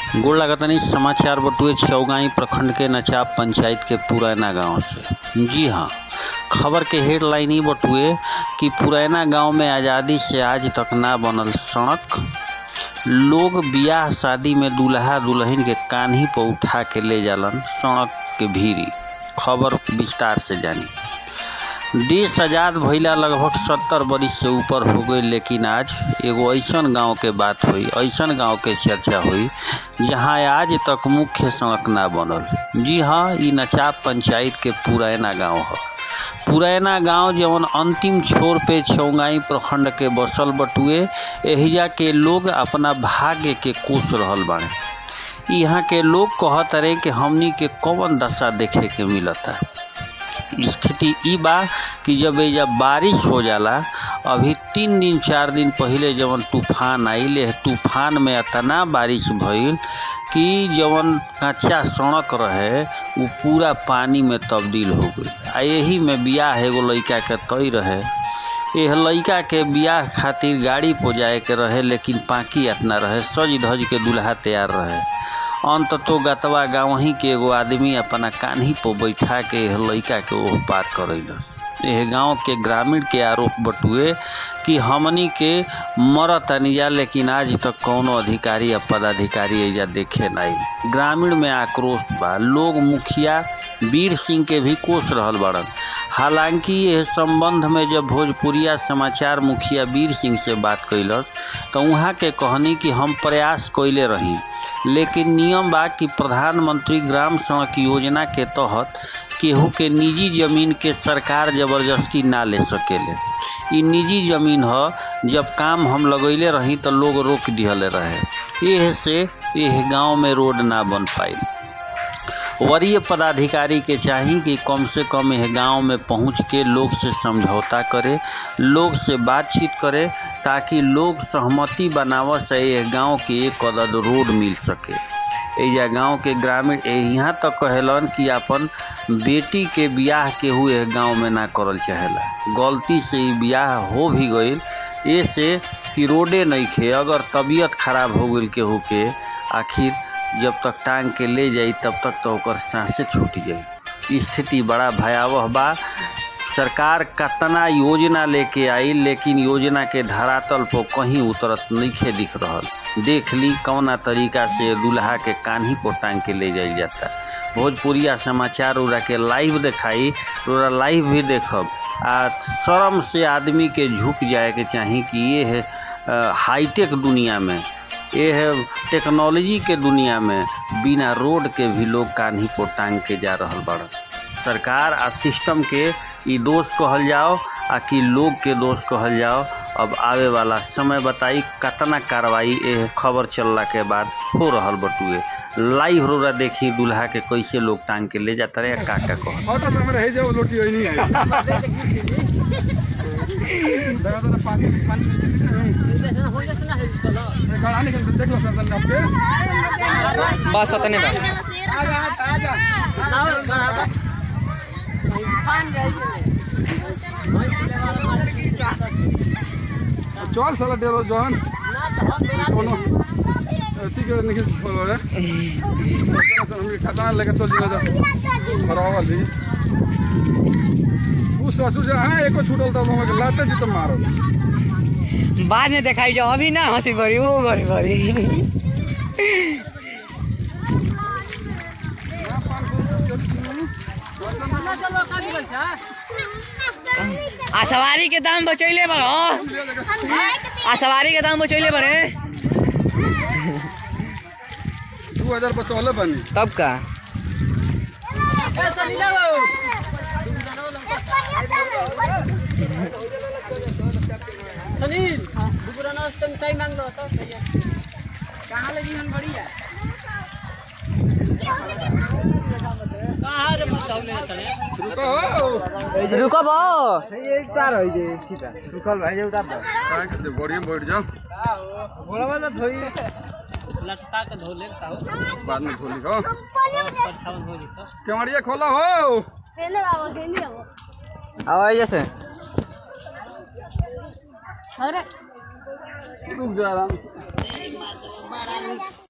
गोड़ लागतनी समाचार बटुए चौगाई प्रखंड के नचाप पंचायत के पुरैना गांव से जी हाँ खबर के हेडलाइन ही बटुए कि पुरैना गांव में आज़ादी से आज तक ना बनल सड़क लोग बियाह शादी में दूल्हा दुल्हन के कान्ही पर उठा के ले जालन सड़क के भीरी खबर विस्तार से जानी देश आज़ाद भइला लगभग सत्तर बरिस से ऊपर हो गई लेकिन आज एगो ऐसन गांव के बात हुई ऐसन गांव के चर्चा हुई जहां आज तक मुख्य सड़क ना बनल जी हाँ ई नचाप पंचायत के पुरैना गांव है पुरैना गांव जवन अंतिम छोर पे चौगाई प्रखंड के बसल बटुए एहिजा के लोग अपना भाग्य के कोस रहल बाड़े यहाँ के लोग कहत रहे कि हमनी के कौन दशा देखे के मिलता स्थिति ई बा कि जब एजा बारिश हो जाला अभी तीन दिन चार दिन पहिले जवन तूफान आइल एह तूफान में इतना बारिश भइल कि जवन कच्चा सड़क रहे उ पूरा पानी में तब्दील हो गई आ यही में बियाह एगो लड़का के तय रहे एह लड़का के बियाह खातिर गाड़ी पर जाए के रहे लेकिन पाकि इतना रहे सज धज के दूल्हा तैयार रहे अंत तो गतवा गाँव ही के एगो आदमी अपना कान्ही पर बैठा के एह लड़का के ओह पार करैलस एह गांव के ग्रामीण के आरोप बटुए कि हमनी के मरत अनिजा लेकिन आज तक कौनो अधिकारी या पदाधिकारी एजा देखे नहीं ग्रामीण में आक्रोश बा लोग मुखिया वीर सिंह के भी कोस रहल बड़न हालांकि यह संबंध में जब भोजपुरिया समाचार मुखिया वीर सिंह से बात कैलस तो वहाँ के कहनी कि हम प्रयास कैले रही लेकिन नियम बा कि प्रधानमंत्री ग्राम सड़क योजना के तहत केहू के निजी जमीन के सरकार जबरदस्ती ना ले सकेले ई निजी जमीन ह जब काम हम लगैले रही तो लोग रोक दिहले रहे एह से एह गांव में रोड ना बन पाई वरीय पदाधिकारी के चाही कि कम से कम यह गांव में पहुंच के लोग से समझौता करे लोग से बातचीत करे ताकि लोग सहमति बनाव से यह गांव के एक कदद रोड मिल सके एजा गांव के ग्रामीण यहाँ तक तो कहेलन कि अपन बेटी के बियाह केहू यह गांव में ना करल चाहेला गलती से ही बियाह हो भी गईल ऐसे कि रोडे नहीं खे अगर तबीयत खराब हो गई केहू के आखिर जब तक टांग के ले जाई तब तक तो ओकर सांसें छूट जाई स्थिति बड़ा भयावह बा सरकार कतना योजना लेके आई लेकिन योजना के धरातल पर कहीं उतरत नहीं दिख रहल देख ली कौना तरीका से दूल्हा के कान्ही पर टांग के ले जाइल जाता भोजपुरिया समाचार उरा के लाइव दिखाई उरा लाइव भी देखब आ शर्म से आदमी के झुक जाए के चाही कि ये है हाईटेक दुनिया में ये है टेक्नोलॉजी के दुनिया में बिना रोड के भी लोग कान्ही पर टांग के जा रहा बड़ सरकार आ सिस्टम के ई दोष कहल जाओ आ कि लोग के दोष कहल जाओ अब आवे वाला समय बताई कतना कार्रवाई ए खबर चलला के बाद हो रहल बटुए लाइव रोरा देखी दूल्हा के कैसे लोग टांग के ले जाता रहे का का कह ऑटो में रह जाओ लोटी होई नहीं है देखा तो पानी पानी गाड़ा निकल देख लो सर आपके बस अतने बा आजा आजा चल साला डेलो जहन कोनो ठीक है निकल बोलो रे हम खाता लेके चल जिला जा बराबर जी उस ससुर से हाँ एको छूटल तब हम लाते जी तो मारो बाद में देखाई जाओ अभी ना हंसी भरी वो भरी भरी आ सवारी के दाम बचैले बड़ आ सवारी के दाम बचैले बड़े दू हजार बचौले बनी तब का सुनील दुपुरा नाश्ता में टाइम मांग लो तो कहाँ लगी हन बढ़िया कहाँ रे मत धौले सने रुको हो रुको बो काय करते बढ़िया बैठ जाओ लटका के धो ले ताऊ बाद में खोली हो परछावन हो जी तो केवड़िया खोला हो खेले बाबा खेली अब अब जैसे अरे रुक जा आराम से